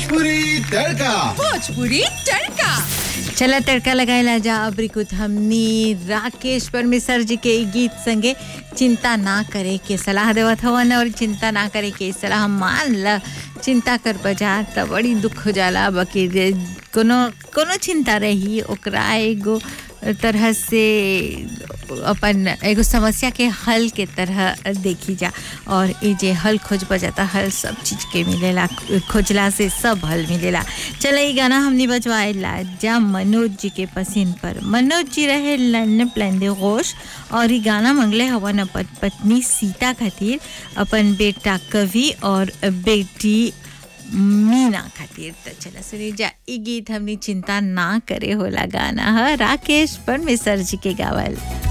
भोजपुरी तड़का भोजपुरी तड़का चला तड़का लगाएला जा अबरी कुछ हमनी राकेश परमेश्वर जी के ई गीत संगे चिंता ना करे के सलाह देवत हवन और चिंता ना करे के सलाह मान ल चिंता कर बजा त बड़ी दुख हो जाला बाकी रे- कोनो कोनो चिंता रही ओकरा एगो तरह से अपन एगो समस्या के हल के तरह देखी जा और ये जे हल खोज बजाता हल सब चीज के मिलेला खोजला से सब हल मिलेला चले ई गाना हमने बजवाएला जा मनोज जी के पसीन पर मनोज जी रहे लन प्लेंदे गोश और ई गाना मंगले हवन अपन पत्नी सीता खातिर अपन बेटा कवि और बेटी मीना खातिर त चला सुनी जा ई गीत हमनी चिंता ना करे होला गाना ह राकेश परमेश्वर जी के गावल